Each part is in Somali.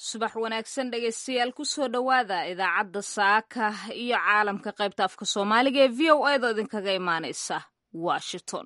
subax wanaagsan dhegaystayaal kusoo dhowaada idaacadda saaka iyo caalamka qaybta afka soomaaliga ee v o a da idinkaga imaanaysa washington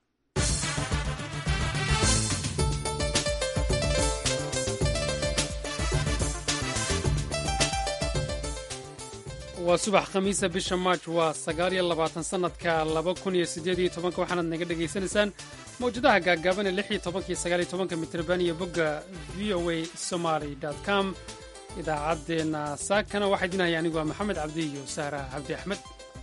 waa subax khamiisa bisha maaj waa sagaal iyo labaatan sannadka laba kun iyo siddeed iyo tobanka waxaanaad naga dhegaysanaysaan mawjadaha gaagaaban ee lix iyo tobankiyo sagaal iyo tobanka mitrban iyo bogga v o a somaly com idaacaddeenna saakana waxaa idinahaya anigu waa maxamed cabdi iyo sahra cabdi axmed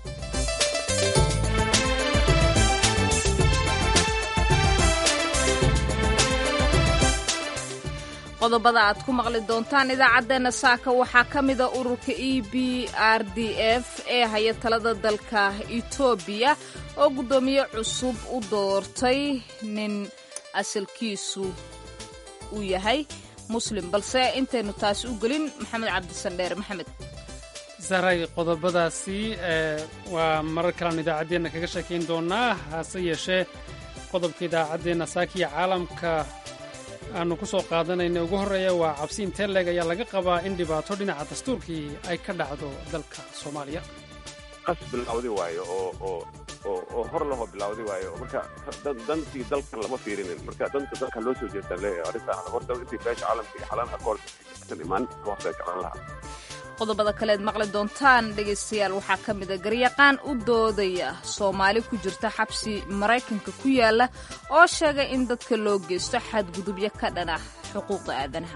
qodobada aad ku maqli doontaan idaacaddeenna saaka waxaa ka mida ururka e b r d f ee haya talada dalka etoobiya oo guddoomiye cusub u doortay nin asalkiisu uu yahay muslim balse intaynu taasi u gelin maxamed cabdisandheer maxamed sahray qodobadaasi waa marar kalean idaacaddeenna kaga sheekayn doonaa hase yeeshee qodobka idaacaddeenna saakiya caalamka aanu ku soo qaadanayna ugu horreeya waa cabsi intee leeg ayaa laga qabaa in dhibaato dhinaca dastuurkii ay ka dhacdo dalka soomaaliya qas bilawdi waayo oo oo oo oo hor lahoo bilawdi waayo marka dantii dalka lama fiirinin marka danta dalka loo soo jeestaan leeyahay arrinta horta intii beesha caalamka iyo xalaan akoord imaan waqtiga gacan lahaa qodobada kaleed maqli doontaan dhegaystayaal waxaa ka mida garyaqaan u doodaya soomaali ku jirta xabsi maraykanka ku yaala oo sheegay in dadka loo geysto xadgudubyo ka dhan ah xuquuqda aadanaha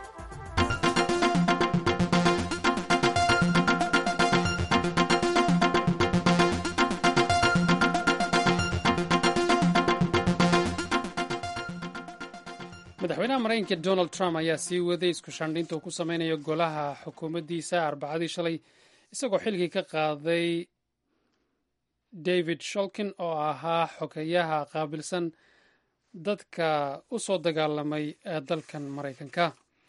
madaxweynaha maraykanka donald trump ayaa sii waday isku shandhinta uu ku samaynayo golaha xukuumaddiisa arbacadii shalay isagoo xilkii ka qaaday david sholkin oo ahaa xogeyaha qaabilsan dadka u soo dagaalamay ee dalkan maraykanka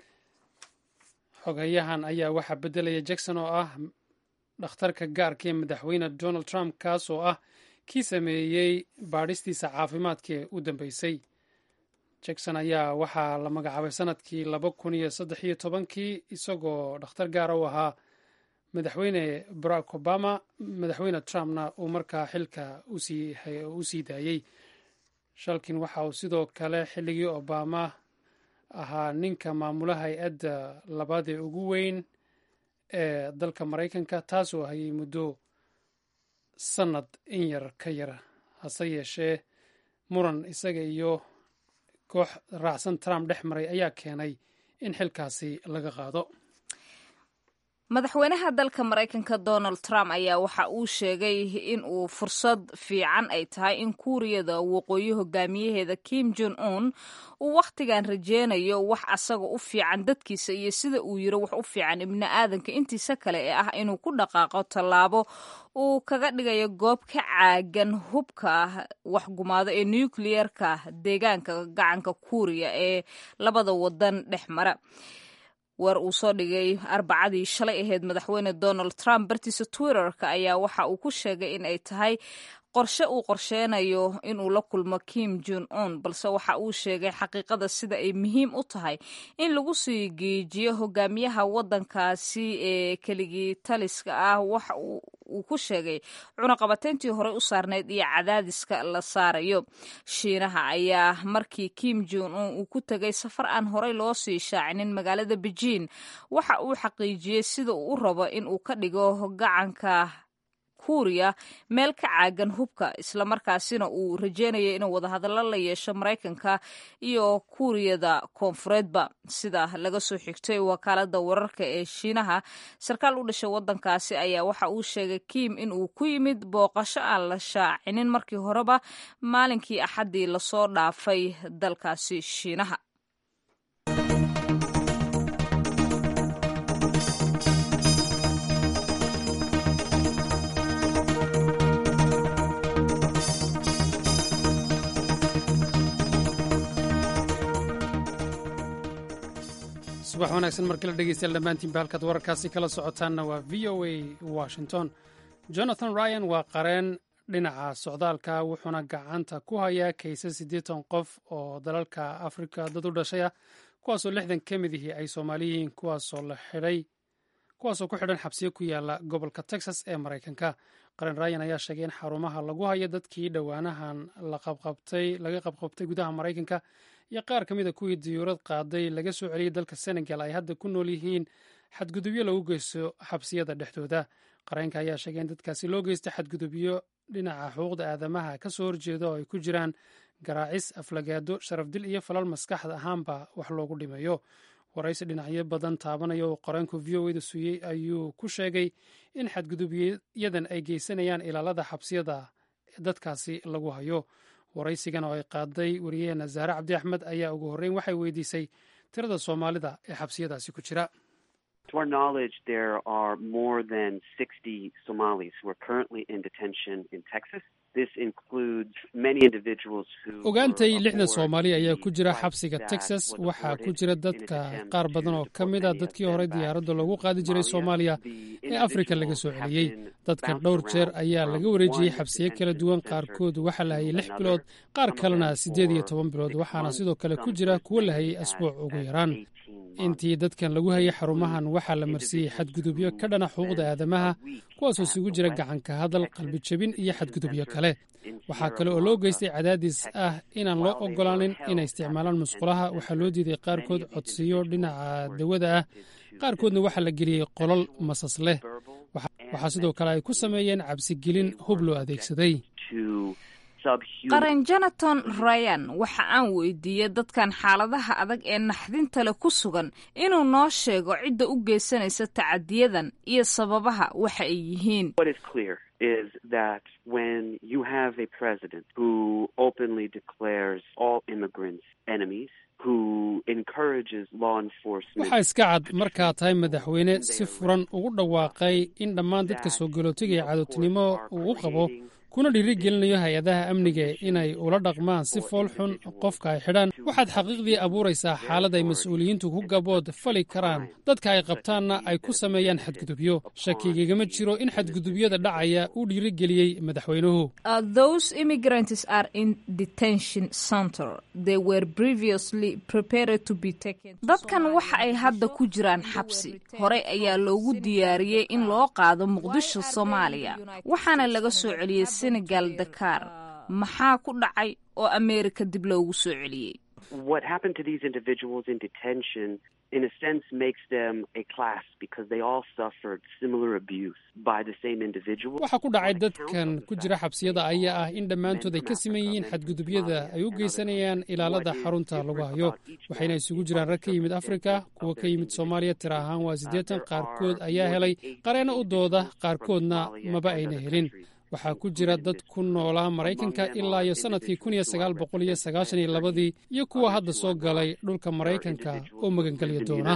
xogeyahan ayaa waxaa beddelaya jackson oo ah dhakhtarka gaarka ee madaxweyne donald trump kaas oo ah kii sameeyey baadhistiisa caafimaadka ee u dambeysay jackson ayaa waxaa la magacaabay sanadkii laba kun iyo saddex iyo tobankii isagoo dhakhtar gaara u ahaa madaxweyne barack obama madaxweyne trumpna uu markaa xilka u sii daayey shalkin waxa uu sidoo kale xilligii obama ahaa ninka maamula hay-adda labaad ee ugu weyn ee dalka maraykanka taasoo hayay muddo sannad in yar ka yar hase yeeshee muran isaga iyo koox raacsan trump dhex maray ayaa keenay in xilkaasi laga qaado madaxweynaha dalka maraykanka donald trump ayaa waxa uu sheegay in uu fursad fiican ay tahay in kuuriyada waqooyi hogaamiyaheeda kim jon un uu wakhtigan rajeynayo wax asaga u fiican dadkiisa iyo sida uu yiro wax u fiican ibni aadanka intiisa kale ee ah inuu ku dhaqaaqo tallaabo uu kaga dhigayo goob ka caagan hubka waxgumaado ee nucleerka deegaanka gacanka kuuriya ee labada wadan dhex mara weer uu soo dhigay arbacadii shalay ahayd madaxweyne donald trump bartiisa twitterka ayaa waxa uu ku sheegay in ay tahay qorshe uu qorsheynayo inuu la kulmo kim jon un balse waxa uu sheegay xaqiiqada sida ay muhiim u tahay in lagu sii geejiyo hogaamiyaha wadankaasi ee keligii taliska ah waxa uu ku sheegay cunaqabateyntii horey u saarneyd iyo cadaadiska la saarayo shiinaha ayaa markii kim jon un uu ku tegay safar aan horey loo sii shaacinin magaalada beijing waxa uu xaqiijiyey sida uu u rabo in uu ka dhigo gacanka kuuriya meel ka caagan hubka islamarkaasina uu rajeynayo inuu wadahadallo la yeesho maraykanka iyo kuuriyada koonfureedba sida laga soo xigtay wakaalada wararka ee shiinaha sarkaal u dhashay wadankaasi ayaa waxa uu sheegay kim in uu ku yimid booqasho aan la shaacinin markii horeba maalinkii axaddii lasoo dhaafay dalkaasi shiinaha subax wanaagsan mar kale dhegeystayaal dhammaantiinba halkaad wararkaasi kala socotaanna waa v o a washington jonathan ryan waa qareen dhinaca socdaalka wuxuuna gacanta ku hayaa kaysas siddeetan qof oo dalalka afrika dad u dhashay ah kuwaasoo lixdan ka mid ihii ay soomaali yihiin kuwaasoo la xidhay kuwaasoo ku xidhan xabsiyo ku yaala gobolka texas ee maraykanka qaran ryan ayaa sheegay in xarumaha lagu hayo dadkii dhowaanahan laga qabqabtay gudaha maraykanka iyo qaar ka mida kuwii diyuurad qaaday laga soo celiyey dalka senegal ay hadda ku nool yihiin xadgudubyo lagu geysto xabsiyada dhexdooda qareenka ayaa sheegay in dadkaasi loo geysta xadgudubyo dhinaca xuquuqda aadamaha ka soo horjeeda oo ay ku jiraan garaacis aflagaado sharafdil iyo falal maskaxda ahaanba wax loogu dhimayo waraysi dhinacyo badan taabanaya oo qoreenku v o eda suuyey ayuu ku sheegay in xadgudubyadan ay geysanayaan ilaalada xabsiyada dadkaasi lagu hayo waraysigan oo ay qaaday wariyaheena zaare cabdi axmed ayaa ugu horreyn waxay weydiisay tirada soomaalida ee xabsiyadaasi ku jira To our knowledge, there are more than 60 Somalis who are currently in detention in Texas. This includes many individuals who ogaantay lixdan soomaali ayaa ku jira xabsiga texas waxaa ku jira dadka qaar badan oo ka mid a dadkii horey diyaaradda loogu qaadi jiray soomaaliya ee afrika laga soo celiyey dadkan dhowr jeer ayaa laga wareejiyey xabsiyo kala duwan qaarkood waxaa la hayay lix bilood qaar kalena siddeed iyo toban bilood waxaana sidoo kale ku jira kuwo la hayay asbuuc ugu yaraan intii dadkan lagu hayay xarumahan waxaa la marsiiyey xadgudubyo ka dhana xuquuqda aadamaha kuwaasoo isugu jira gacanka hadal qalbi jebin iyo xadgudubyo kale waxaa kale oo loo geystay cadaadis ah inaan loo ogolaanin inay isticmaalaan musqulaha waxaa loo diiday qaarkood codsiyo dhinaca dawada ah qaarkoodna waxaa la geliyey qolol masas leh waxaa sidoo kale ay ku sameeyeen cabsigelin hub loo adeegsaday qaran jonathan ryan waxa aan weydiiyey dadkan xaaladaha adag ee naxdinta leh ku sugan inuu noo sheego cidda u geysanaysa tacadiyadan iyo sababaha waxa ay yihiin is that when you have a president who openly declares all immigrants enemies, who encourages law enforcement. waxaa iska cad markaa tahay madaxweyne si furan ugu dhawaaqay in dhammaan dadka soo galootigaya cadowtinimo uu u qabo kuna dhiirigelinayo hay-adaha amniga inay ula dhaqmaan si fool xun qofka ay xidhaan waxaad xaqiiqdii abuuraysaa xaalad ay mas-uuliyiintu ku gabood fali karaan dadka ay qabtaanna ay ku sameeyaan xadgudubyo shakigagama jiro in xadgudubyada dhacaya uu dhiirigeliyey madaxweynuhu dadkan waxa ay hadda ku jiraan xabsi horey ayaa loogu diyaariyey in loo qaado muqdisho soomaaliya waxaana laga soo celiyey senegal dakar maxaa ku dhacay oo ameerika dib loogu soo celiyey What happened to these individuals in detention, in a sense, makes them a class because they all suffered similar abuse by the same individual. waxaa ku dhacay dadkan ku jira xabsiyada ayaa ah in dhammaantood ay ka siman yihiin xadgudubyada ay u geysanayaan ilaalada xarunta lagu hayo waxayna isugu jiraan rag ka yimid afrika kuwa ka yimid soomaaliya tira ahaan waa siddeetan qaarkood ayaa helay qareeno u dooda qaarkoodna maba ayna helin waxaa ku jira dad ku noolaa maraykanka ilaa iyo sannadkii kun iyo sagaal boqol iyo sagaashan iyo labadii iyo kuwa hadda soo galay dhulka maraykanka oo magangelya doona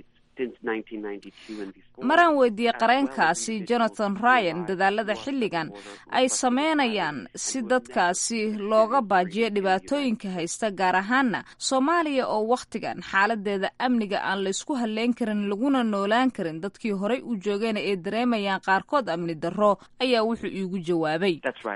maraan weydiiyey qareenkaasi jonathan ryan dadaalada xilligan ay sameynayaan si dadkaasi looga baajiyo dhibaatooyinka haysta gaar ahaana soomaaliya oo wakhtigan xaaladeeda amniga aan laysku halleyn karin laguna noolaan karin dadkii horey u joogeen ay dareemayaan qaarkood amni darro ayaa wuxuu iigu jawaabay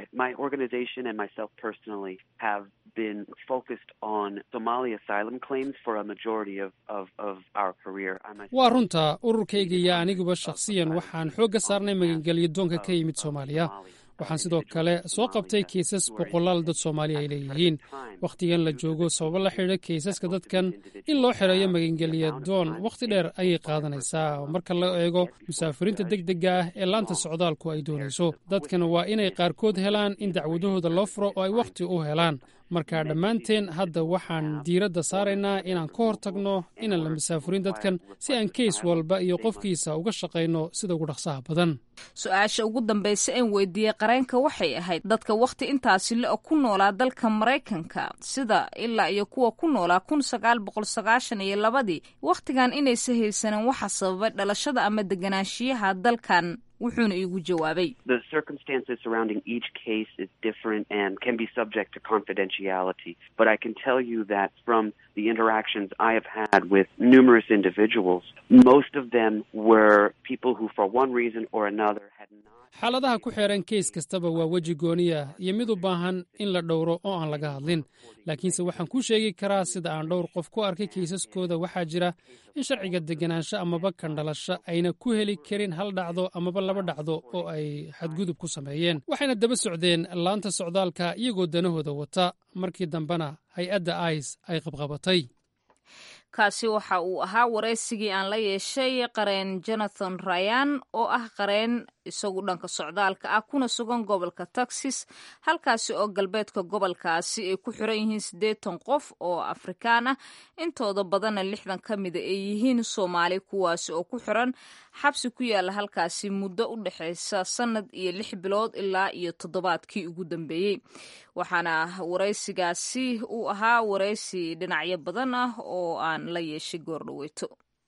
been focused on Somali asylum claims for a majority of, of, of our career. waa runta ururkayga iyo aniguba shakhsiyan waxaan xoogga saarnay magangelyo doonka ka yimid soomaaliya waxaan sidoo kale soo qabtay kiisas boqolaal dad soomaaliya ay leeyihiin wakhtigan la joogo sababo la xidha kiisaska dadkan in loo xereeyo magangelya doon wakhti dheer ayay qaadanaysaa marka la eego musaafiriinta deg dega ah ee laanta socdaalku ay doonayso dadkan waa inay qaarkood helaan in dacwadahooda loo furo oo ay wakhti u helaan marka dhammaanteen hadda waxaan diiradda saaraynaa inaan ka hor tagno inaan la musaafurin dadkan si aan keys walba iyo qofkiisa uga shaqayno sida ugu dhaqsaha badan su-aasha ugu dambaysa een weydiiyey qareenka waxay ahayd dadka wakhti intaasi le ku noolaa dalka maraykanka sida ilaa iyo kuwa ku noolaa kun sagaal boqol sagaashan iyo labadii wakhtigan inaysa haysanin waxa sababay dhalashada ama deganaanshiyaha dalkan wuxuuna iigu jawaabay The circumstances surrounding each case is different and can be subject to confidentiality. But I can tell you that from the interactions I have had with numerous individuals, most of them were people who, for one reason or another, had not. xaaladaha ku xeeran keys kastaba waa weji gooniya iyo mid u baahan in la dhowro oo aan laga hadlin laakiinse waxaan kuu sheegi karaa sida aan dhowr qof ku arkay kaysaskooda waxaa jira in sharciga deganaansho amaba kandhalasho ayna ku heli karin hal dhacdo amaba laba dhacdo oo ay xadgudub ku sameeyeen waxayna daba socdeen laanta socdaalka iyagoo danahooda wata markii dambena hay-adda ice ay qabqabatay kaasi waxa uu ahaa waraysigii aan la yeeshay qareen jonathan rayan oo ah qareen isagu dhanka socdaalka ah kuna sugan gobolka texas halkaasi oo galbeedka gobolkaasi ay ku xiran yihiin siddeetan qof oo afrikaan ah intooda badanna lixdan ka mida ay yihiin soomaali kuwaasi oo ku xiran xabsi ku yaala halkaasi muddo u dhexeysa sannad iyo lix bilood ilaa iyo toddobaadkii ugu dambeeyey waxaana waraysigaasi uu ahaa waraysi dhinacyo badan ah oo aan la yeeshay goordhaweyto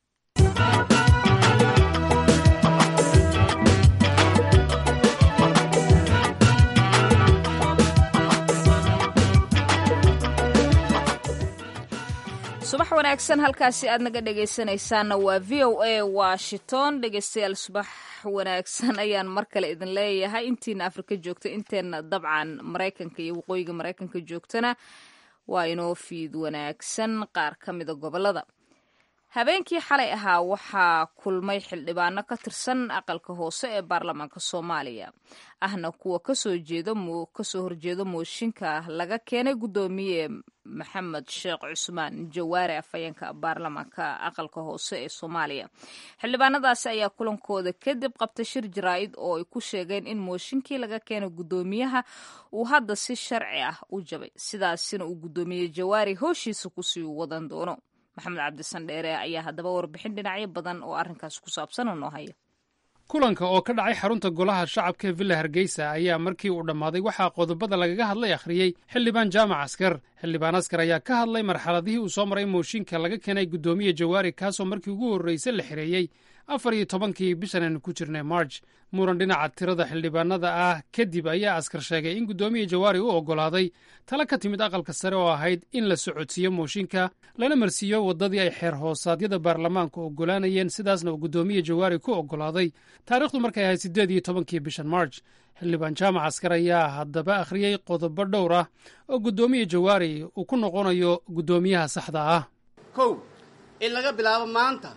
subax wanaagsan halkaasi aad naga dhegaysanaysaanna waa v o a washington dhegaystayaal subax wanaagsan ayaan mar kale idin leeyahay intiina afrika joogta inteenna dabcan maraykanka iyo waqooyiga maraykanka joogtana waa inoo fiid wanaagsan qaar ka mida gobolada habeenkii xalay ahaa waxaa kulmay xildhibaano ka tirsan aqalka hoose ee baarlamaanka soomaaliya ahna kuwa kasoo jeeda kasoo horjeeda mooshinka laga keenay guddoomiye maxamed sheekh cusmaan jawaare afhayeenka baarlamaanka aqalka hoose ee soomaaliya xildhibaanadaasi ayaa kulankooda kadib qabtay shir jaraa'id oo ay ku sheegeen in mooshinkii laga keenay guddoomiyaha uu hadda si sharci ah u jabay sidaasina uu guddoomiye jawaari hooshiisa kusii wadan doono maxamed cabdisan dheere ayaa haddaba warbixin dhinacyo badan oo arrinkaas ku saabsan oo noo haya kulanka oo ka dhacay xarunta golaha shacabka ee villa hargeysa ayaa markii uu dhammaaday waxaa qodobada lagaga hadlay akhriyey xildhibaan jaamac askar xildhibaan askar ayaa ka hadlay marxaladihii uu soo maray mooshinka laga keenay guddoomiye jawaari kaasoo markii ugu horreysay la xireeyey afar iyo tobankii bishan aynu ku jirnay march muran dhinaca tirada xildhibaanada ah kadib ayaa askar sheegay in guddoomiye jawaari u oggolaaday tala ka timid aqalka sare oo ahayd in la socodsiiyo mooshinka lana marsiiyo waddadii ay xeer hoosaadyada baarlamaanku oggolaanayeen sidaasna uu guddoomiye jawaari ku oggolaaday taariikhdu markay ahayd siddeed iyo tobankii bishan march xildhibaan jaamac askar ayaa haddaba akhriyey qodobo dhowr ah oo guddoomiye jawaari uu ku noqonayo guddoomiyaha saxda ah kow in laga bilaabo maanta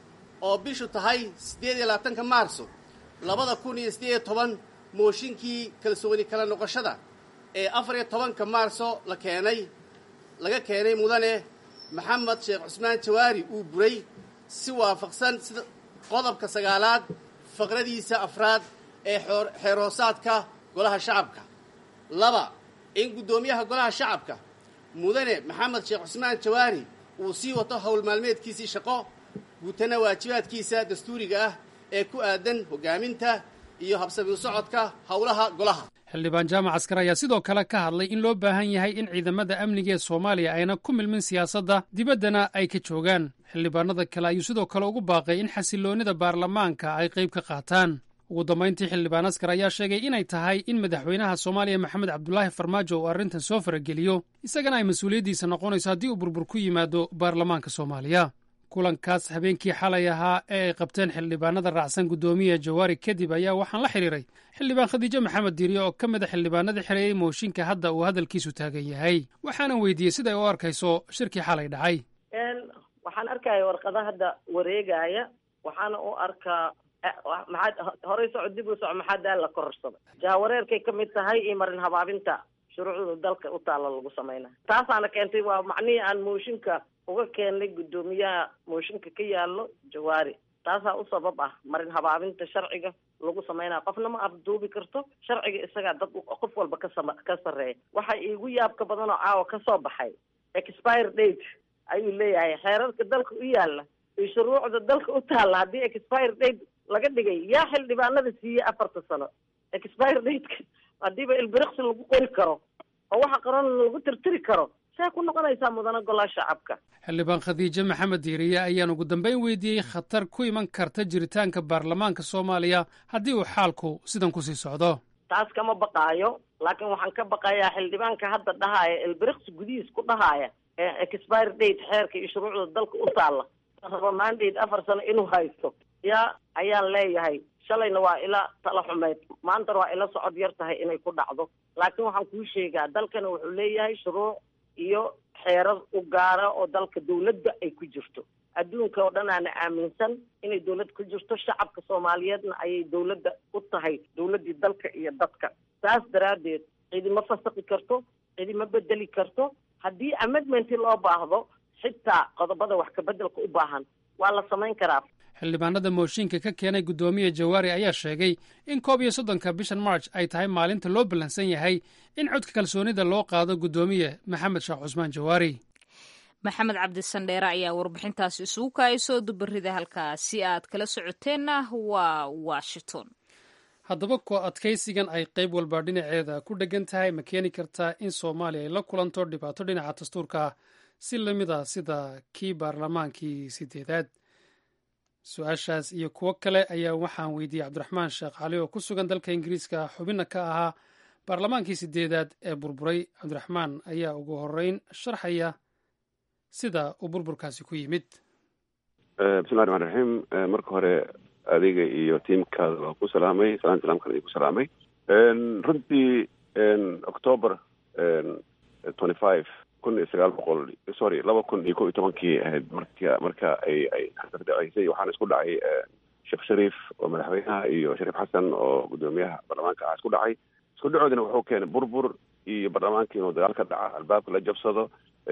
oo bishu tahay siddeed iyo labaatanka maarso labada kun iyo siddeed iyo toban mooshinkii kalsooni kala noqoshada ee afar iyo tobanka maarso la keenay laga keenay mudane maxamed sheekh cusmaan jawaari uu buray si waafaqsan sida qodobka sagaalaad faqradiisa afraad ee xeerhoosaadka golaha shacabka laba in guddoomiyaha golaha shacabka mudane maxamed sheekh cusmaan jawaari uu sii wato howl maalmeedkiisii shaqo guutana waajibaadkiisa dastuuriga ah ee ku aadan hoggaaminta iyo habsami u socodka howlaha golaha xildhibaan jaamac askar ayaa sidoo kale ka hadlay in loo baahan yahay in ciidamada amniga ee soomaaliya ayna ku milmin siyaasadda dibaddana ay ka joogaan xildhibaanada kale ayuu sidoo kale ugu baaqay in xasiloonnida baarlamaanka ay qayb ka qaataan ugu dambayntii xildhibaan askar ayaa sheegay inay tahay in madaxweynaha soomaaliya maxamed cabdulaahi farmaajo uu arrintan soo farageliyo isagana ay mas-uuliyaddiisa noqonayso haddii uu burbur ku yimaado baarlamaanka soomaaliya kulankaas habeenkii xalay ahaa ee ay qabteen xildhibaanada raacsan guddoomiya jawaari kadib ayaa waxaan la xidhiiray xildhibaan khadiijo maxamed diiriye oo ka mid a xildhibaanadii xereeyey mooshinka hadda uu hadalkiisu taagan yahay waxaanan weydiiyey siday u arkayso shirkii xalay dhacay waxaan arkaya warqada hadda wareegaya waxaana u arkaa maxaad horey soco dib u soco maxaa daal la kororsaday jahawareerkay ka mid tahay iyo marin habaabinta shuruucda dalka u taalla lagu sameynaya taasaana keentay waa macnihii aan mooshinka uga keennay guddoomiyaha mooshinka ka yaallo jawaari taasaa u sabab ah marin habaabinta sharciga lagu sameynaya qofna ma afduubi karto sharciga isagaa dad qof walba kasama ka sarreeya waxa iigu yaabka badan oo caawa ka soo baxay expire date ayuu leeyahay xeerarka dalka u yaalla iyo shuruucda dalka u taalla haddii expire date laga dhigay yaa xildhibaanada siiyey afarta sano expire dateka haddiiba ilbiriqsi lagu qori karo oo waxa qoran lagu tirtiri karo see ku noqonaysaa mudana golaha shacabka xildhibaan khadiijo maxamed diiriye ayaan ugu dambeyn weydiiyey khatar ku iman karta jiritaanka baarlamaanka soomaaliya haddii uu xaalku sidan kusii socdo taas kama baqaayo laakiin waxaan ka baqayaa xildhibaanka hadda dhahaaya elbiriqsi gudihiis ku dhahaaya ee expire date xeerka iyo shuruucda dalka u taalla raba mandate afar sano inuu haysto yaa ayaan leeyahay shalayna waa ila tala xumeyd maantana waa ila socod yar tahay inay ku dhacdo laakiin waxaan kuu sheegaa dalkana wuxuu leeyahay shuruuc iyo xeerar u gaara oo dalka dawladda ay ku jirto adduunka oo dhan aana aaminsan inay dawlad ku jirto shacabka soomaaliyeedna ayay dawladda u tahay dawladdii dalka iyo dadka saas daraaddeed cidima fasaqi karto cidima bedeli karto haddii amendmenti loo baahdo xitaa qodobada wax kabeddelka u baahan waa la samayn karaa xildhibaanada mooshinka ka keenay guddoomiye jawaari ayaa sheegay in koob iyo soddonka bishan march ay tahay maalinta loo ballansan yahay in codka kalsoonida loo qaado guddoomiye maxamed sheekh cusmaan jawaari maxamed cabdisandheere ayaa warbixintaasi isugu kaaya soo dubarida halkaasi aad kala socoteenna waa washington haddaba ko adkaysigan ay qayb walba dhinaceeda ku dheggan tahay ma keeni kartaa in soomaaliya ay la kulanto dhibaato dhinaca dastuurka ah si lamid a sida kii baarlamaankii sideedaad su-aashaas iyo kuwo kale ayaa waxaan weydiiyey cabdiraxmaan sheekh cali oo ku sugan dalka ingiriiska xubinna ka ahaa baarlamaankii sideedaad ee burburay cabdiraxmaan ayaa ugu horeyn sharxaya sida uu burburkaasi ku yimid bismillahi raxmaan raxiim marka hore adiga iyo tiamkaada waa ku salaamay salaan salaamkan idinku salaamay runtii october twenty five kun iyo sagaal boqol sorry laba kun iyo ko iyo tobankii ahayd marka marka ay ay daceysay waxaana isku dhacay sheekh shariif oo madaxweynaha iyo shariif xasan oo guddoomiyaha baarlamaanka ah isku dhacay isku dhacoodina wuxuu keenay burbur iyo baarlamaanka inuu dagaal ka dhaca albaabka la jabsado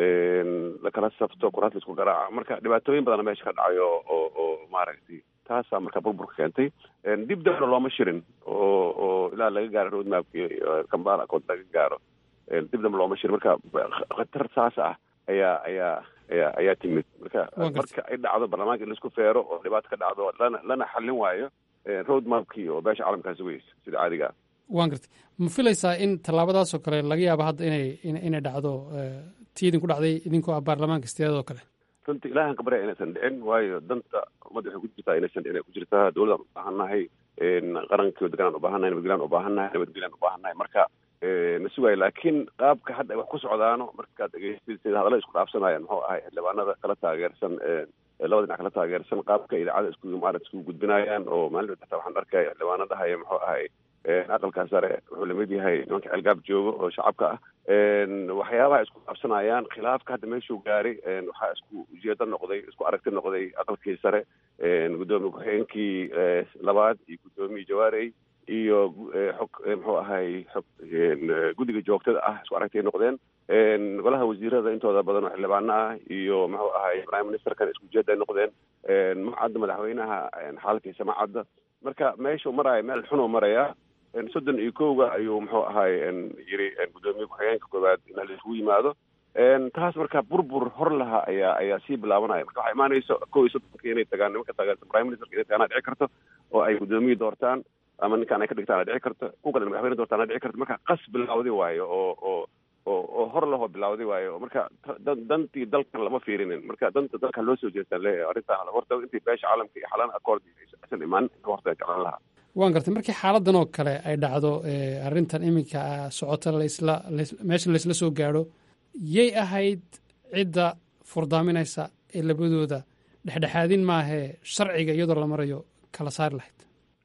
lakala safto kuraas la isku garaaca marka dhibaatooyin badana meesha ka dhacayo oo oo maaragtay taasaa marka burburka keentay dib dambna looma shirin oo oo ilaa laga gaaro roadmapki kambala kood laga gaaro dib dambe looma shirin marka khatar saas ah ayaa ayaa ayaa ayaa timid marka marka ay dhacdo baarlamaanka in laisku feero oo dhibaato ka dhacdo lana lana xallin waayo roadmapkii oo beesha caalamkaasi weysa sida caadiga ah waan gartay ma filaysaa in tallaabadaasoo kale laga yaabo hadda inay inay dhacdo tii idinku dhacday idinkoo ah baarlamaanka sideedad oo kale runtii ilahan ka barya inaysan dhicin waayo danta ummadda waxay ku jirtaa inaysan dhicin ay ku jirtaa dowladaan ubaahannahay qarankii deganaan ubaahannahay nabadgelyan ubaahannahay nabadgelyan ubaahannahay marka na sugaayo laakiin qaabka hadda ay wax ku socdaano markaad dhegeystid sida hadallada isku dhaafsanayaan muxuu ahay xildhibaanada kala taageersan labada dhinac kala taageersan qaabka idaacada isku maarad isku gudbinayaan oo maalin xataa waxaan arkaya xildhibaano dhahaya muxuu ahay aqalkaa sare wuxuu lamid yahay nimanka ceelgaab joogo oo shacabka ah waxyaabaha isku dhaafsanayaan khilaafka hadda meeshuu gaaray waxaa isku ujeedo noqday isku aragti noqday aqalkii sare guddoomiye ku-xigeenkii labaad iyo guddoomiye jawaarey iyo xog muxuu ahay xog guddiga joogtada ah isku aragtay noqdeen golaha wasiirada intooda badan oo xildhibaano ah iyo muxuu ahay prime ministerkan isku ujeeda ay noqdeen macadda madaxweynaha xaalkiisa macadda marka meeshuu maraya meel xunuu maraya soddon iyo kowga ayuu muxuu ahay yiri guddoomiye ku-xigeenka koowaad in laisugu yimaado taas marka burbur hor laha ayaa ayaa sii bilaabanaya marka waxaa imaanayso kow iyo soddonka inay tagaan nimanka taageerta prime ministerka inay tagaan dhici karto oo ay guddoomiye doortaan ama ninkaan ay ka dhigtaan dhici karto kuwa kale madaxweyne doortaan dhici karto marka qas bilawdi waayo oo oo oo oo hor lahoo bilawdi waayo marka dantii dalkan lama fiirinin marka danta dalka loo soo jeestaan leeyahay arrintaan horta intii beesha caalamka iyo xalaan accord aysan imaan horta jeclaan lahaa waan gartay markii xaaladan oo kale ay dhacdo arrintan iminka socota laisla meesha laysla soo gaadho yay ahayd cidda furdaaminaysa ee labadooda dhexdhexaadin maahee sharciga iyadoo la marayo kala saari lahayd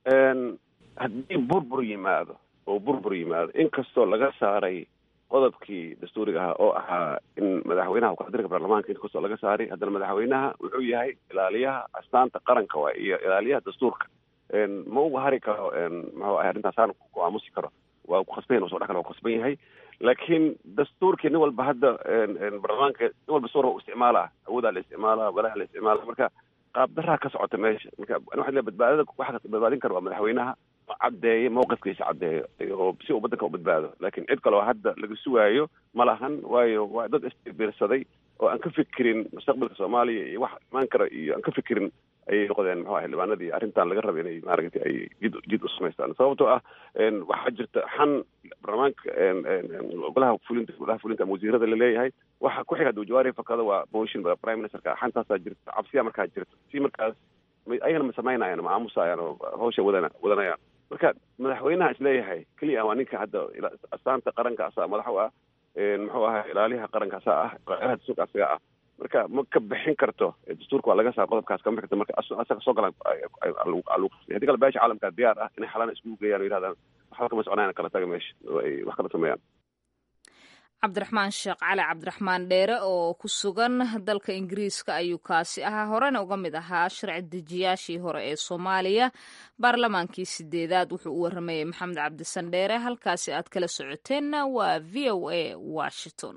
haddii burbur yimaado oo burbur yimaado inkastoo laga saaray qodobkii dastuuriga ahaa oo ahaa in madaxweynaha ukadirka baarlamaanka inkastoo laga saaray haddana madaxweynaha wuxuu yahay ilaaliyaha astaanta qaranka waay iyo ilaaliyaha dastuurka ma uga hari karo muxuu ahay arrintaasaan ku aamusi karo waa ku khasban yahin soo dhex kale waa ku khasban yahay laakiin dastuurkii nin walba hadda baarlamaanka nin walba suura u isticmaalaa awoodaa la isticmaalaa walaha la isticmaala marka qaab daraa ka socota meesha marka waxa le badbaadada waxa badbaadin kara waa madaxweynaha caddeeyo mawqifkiisa caddeeyo oo si uu waddanka u badbaado laakiin cid kaloo hadda laga sugaayo ma lahan waayo waa dad isbiirsaday oo aan ka fikirin mustaqbalka soomaaliya iyo wax imaan kara iyo aan ka fikirin ayay noqdeen muxuu ahay xildhibaanadii arrintan laga raba inay maaragtay ay jid jid u samaystaan sababtoo ah waxaa jirta xan baarlamaanka golaha fulinta golaha fulinta ama wasiirada laleeyahay waxa ku xiga haduu jawaari fakada waa motion prime ministerka xantaasaa jirta cabsiya markaa jirta si markaas ayagana ma samaynayaan ma aamusayaan oo hawsha wadana wadanayaan marka madaxweynaha isleeyahay keliya waa ninka hadda astaanta qarankaasa madax u ah muxuu ahay ilaaliyaha qarankaasa ah ilaaliyaha dastuurka asaga ah marka ma ka bixin karto dastuurka waa laga saa qodobkaas kama bixin karto marka asaga soo galaan haddii kale beesha caalamka diyaar ah inay xalaan iskugu geeyaan o yidhahdaan waxba kama soconayaan kala taga meesha oo ay wax kala sameeyaan cabdiraxmaan sheekh cali cabdiraxmaan dheere oo ku sugan dalka ingiriiska ayuu kaasi ahaa horena uga mid ahaa sharci dejiyaashii hore ee soomaaliya baarlamaankii sideedaad wuxuu u waramayay maxamed cabdisan dheere halkaasi aad kala socoteenna waa v o a washington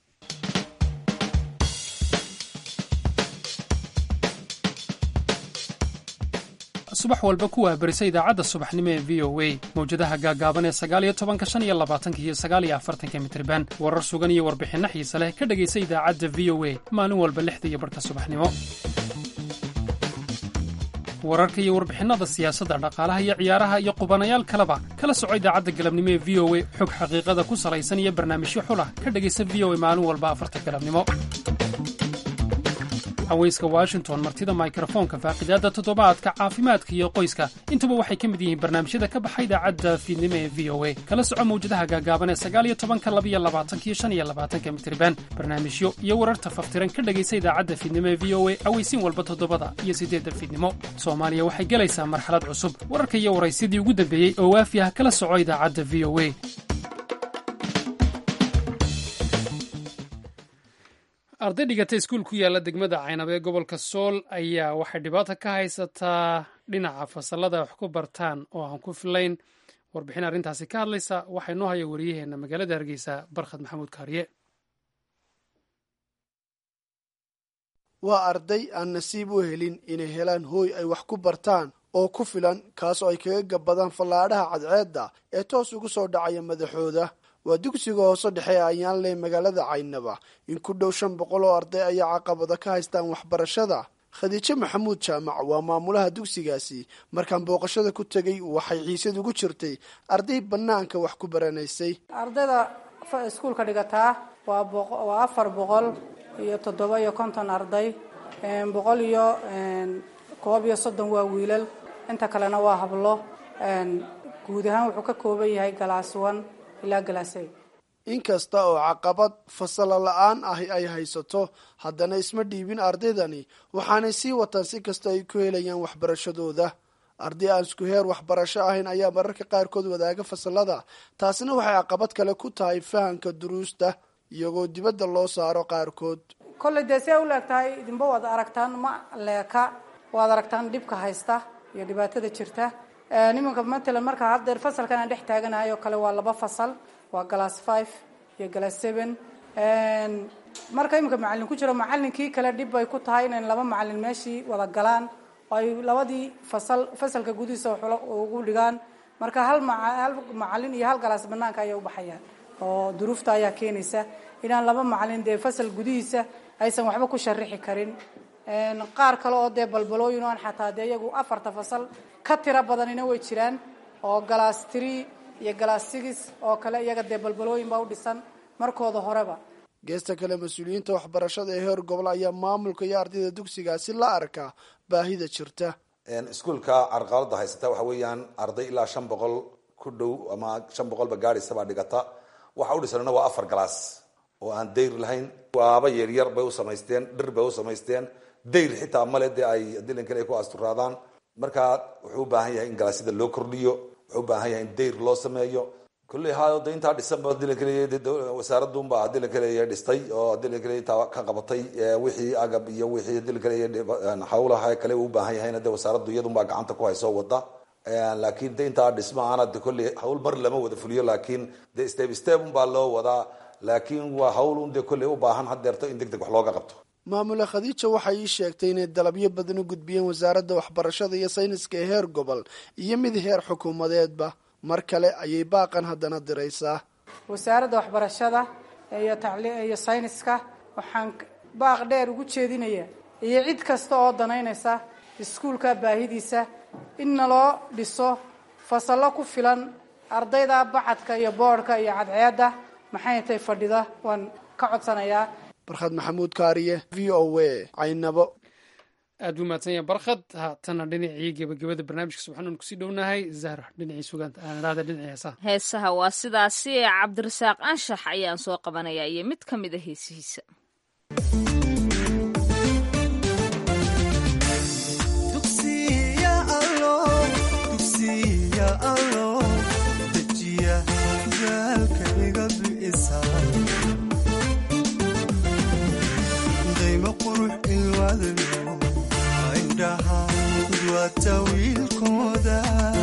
subax walba ku waabarisa idaacadda subaxnimo ee v o a mawjadaha gaagaaban ee sagaaliyo tobanka shan iyo labaatanka iyo sagaaliyo afartanka mitriban warar sugan iyo warbixinno xiise leh ka dhegaysa idaacadda v o a maalin walba lixda iyo barhka subaxnimo wararka iyo warbixinnada siyaasadda dhaqaalaha iyo ciyaaraha iyo qubanayaal kaleba kala soco idaacadda galabnimo ee v o a xog xaqiiqada ku salaysan iyo barnaamijyo xulah ka dhegaysa v o a maalin walba afarta galabnimo haweyska washington martida mikrofoonka faaqidaadda toddobaadka caafimaadka iyo qoyska intuba waxay ka mid yihiin barnaamijyada ka baxa idaacadda fiidnimo ee v o a kala soco mawjadaha gaagaaban ee sagaaliyo tobanka labiyo labaatanka iyo shan iyo labaatanka mitriban barnaamijyo iyo wararta faftiran ka dhegaysa idaacadda fiidnimo ee v o a aweysiin walba toddobada iyo siddeedda fiidnimo soomaaliya waxay gelaysaa marxalad cusub wararka iyo waraysyadii ugu dambeeyey oo waafi ah kala soco idaacadda v o a arday dhigata iskuul ku yaalla degmada caynab ee gobolka sool ayaa waxay dhibaato ka haysataa dhinaca fasalada wax ku bartaan oo aan ku filayn warbixin arrintaasi ka hadlaysa waxaa inoo haya wariyaheenna magaalada hargeysa barkhad maxamuud kaariye waa arday aan nasiib u helin inay helaan hooy ay wax ku bartaan oo ku filan kaasoo ay kaga gabbadaan fallaadhaha cadceedda ee toos ugu soo dhacaya madaxooda waa dugsiga hoose dhexe ee ayaanley magaalada caynaba in ku dhow shan boqol oo arday ayaa caqabada ka haystaan waxbarashada khadiijo maxamuud jaamac waa maamulaha dugsigaasi markaan booqashada ku tegay waxay xiisad ugu jirtay arday bannaanka wax ku baranaysay ardayda iskuulka dhigataa waa waa afar boqol iyo toddoba iyo konton arday boqol iyo koob iyo soddon waa wiilal inta kalena waa hablo guud ahaan wuxuu ka kooban yahay galaaswan ilaa galaasay inkasta oo caqabad fasalo la-aan ahi ay haysato haddana isma dhiibin ardaydani waxaanay sii wataan si kasta ay ku helayaan waxbarashadooda arday aan isku heer waxbarasho ahayn ayaa mararka qaarkood wadaaga fasalada taasina waxay caqabad kale ku tahay fahamka duruusta iyagoo dibadda loo saaro qaarkood kolley dee see u leeg tahay idinba waad aragtaan ma leeka waad aragtaan dhibka haysta iyo dhibaatada jirta nimanka matalan markaa haddeer fasalkan aan dhex taaganahay oo kale waa laba fasal waa glass five iyo glass seven marka iminka macalin ku jiro macalinkii kale dhib bay ku tahay inay laba macalin meeshii wada galaan oo ay labadii fasal fasalka gudihiisa ugu dhigaan marka hal hal macalin iyo hal galaas banaanka ayay ubaxayaan oo duruufta ayaa keenaysa inaan laba macalin dee fasal gudihiisa aysan waxba ku sharixi karin qaar kale oo dee balbalooyin o aan xataa dee iyagu afarta fasal ka tiro badanina way jiraan oo galaas tree iyo galaas six oo kale iyaga dee balbalooyin baa u dhisan markooda horeba geesta kale mas-uuliyiinta waxbarashada ee heer gobol ayaa maamulka iyo ardayda dugsigaasi la arkaa baahida jirta iskuulka carqalada haysata waxa weeyaan arday ilaa shan boqol ku dhow ama shan boqolba gaadhaysabaa dhigata waxa u dhisanna waa afar galaas oo aan dayr lahayn waaba yaryar bay u samaysteen dhir bay u samaysteen dayr xitaa male dee ay dilankan ay ku asturaadaan marka wuxuu u baahan yahay in galaasyada loo kordhiyo wuxuu u baahan yahay in dayr loo sameeyo kulley hayo de intaa dhisanba dilankaleey wasaaradunba dilankaleey dhistay oo dilankaleey intaa ka qabatay wixii agab iyo wixii dilankaleey hawlaha kale u baahan yahayna de wasaaraddu iyadunbaa gacanta ku haysoo wada laakiin de intaa dhisma aana de kolley hawl mar lama wada fuliyo laakiin de step step unbaa loo wadaa laakiin waa hawl un de kolley u baahan hadeerto in deg deg wax looga qabto maamule khadiija waxay ii sheegtay inay dalabyo badan u gudbiyeen wasaaradda waxbarashada iyo sayniska ee heer gobol iyo mid heer xukuumadeedba mar kale ayay baaqan haddana diraysaa wasaaradda waxbarashada iyo tacli iyo sayniska waxaan baaq dheer ugu jeedinaya iyo cid kasta oo danaynaysa iskuulka baahidiisa in naloo dhiso fasallo ku filan ardayda bacadka iyo boodhka iyo cadceedda maxay tay fadhida waan ka codsanayaa barkhad maxamuud kaariye v o a caynabo aad buu mahadsan yahay barkhad haatana dhinacii gebagabada barnaamijka subxanuun kusii dhownahay zahra dhinacii sugaanta aan idhahda dhinacii heesaha heesaha waa sidaasi ee cabdirasaaq anshax ayaan soo qabanayaa iyo mid ka mid a heesihiisa daymo qurux ilwaadano indhaha duwata wiilkooda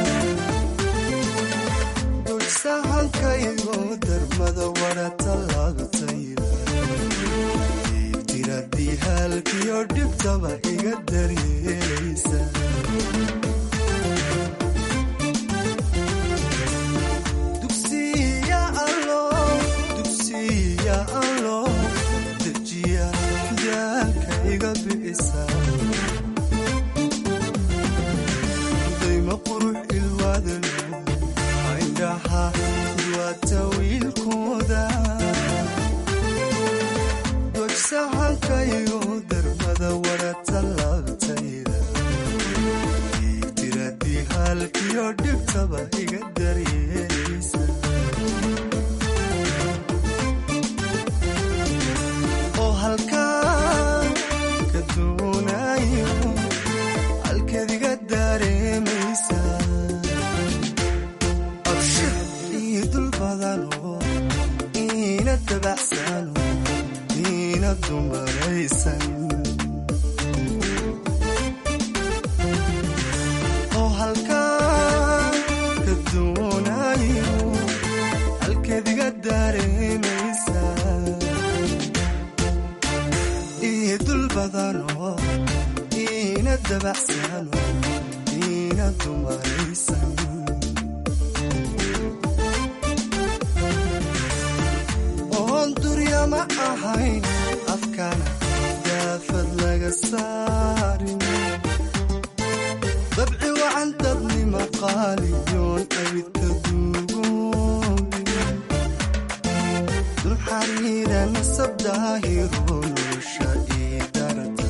dulsahankaygo darmada wara tallaabtayda diradii haalkiyo dhibtaba iga daryeelaysa daymo qurux ilwaadano indhaha duwata wiilkooda dojsahankaygo darmada wara tallaabtayda tiradii haalkiyo dhibtaba iga daryeelaysa oo halkaa ka doonayo halkadiga dareemaysa abshir ii dul badano iina dabacsano iina dumaraysan oo halkaa ka doonayo halkadiga dareemaysa ii dul badano iina dabacsano iina dumaraysan oon duryama ahayn afkana daafad laga saarin dabci wacan dadnima qaaliyoon abidka duugoobin dul xariira nasab daahiro nolosha ii darta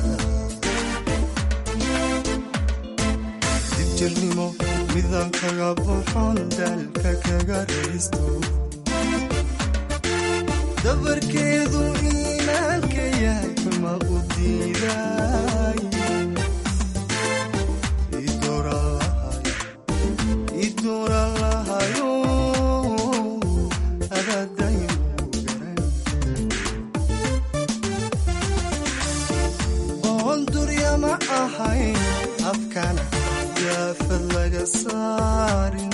dibjirnimo midaan kaga buxon daalka kaga raysto dabarkeedu iimaanka yahay ma u diiday idoora lahayo adadayu garan oon duryama ahayn afkana daafad laga saarin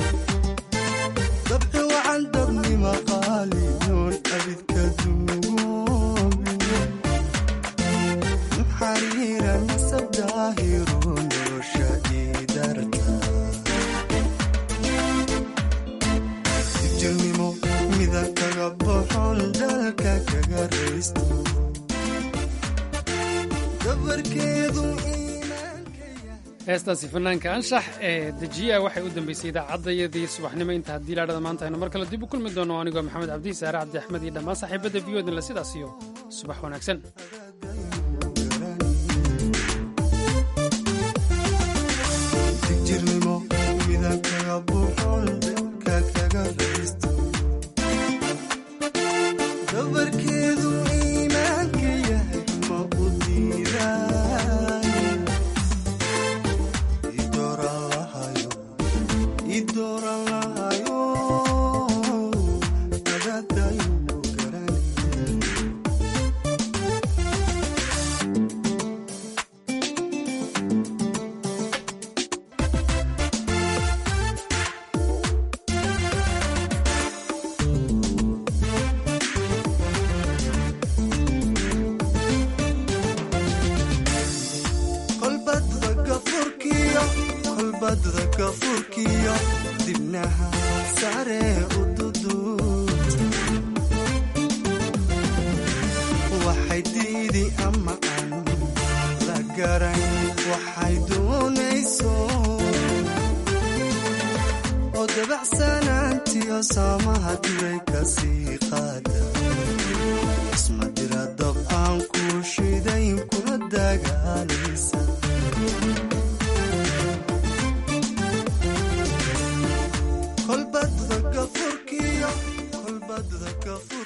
dabci wacan dadnima qaaliyoon abidka duugoobin xariira nasab daahiro nolosha ii darta dibjirnimo midan kaga boxon dalka kaga raysto dabarkeedu heestaasi fanaanka anshax ee dejiya waxay u dambeysay idaacadayadii subaxnimo inta haddii laadhada maanta aynu mar kale dib u kulmi doono anigoo maxamed cabdi saare cabdi axmed iyo dhammaan saaxiibadda v odinle sidaas iyo subax wanaagsan digjirnimo midan kaga buxon dalka kaga raysto dabarkeedu iimaanka yahay ma u diiday idooran lahayo idooran lahayo adadayu garan kolbadda gafurkiyo kolbadda gafurkiyo dibnaha sare u duduubta waxay diidi ama aan la garan waxay doonayso oo dabacsanaantiyo saamaha diray ka sii qaada isma dira dab aan ku shidayn kuna dagaalaysa kolbadda gafurkiyo kolbadda gafur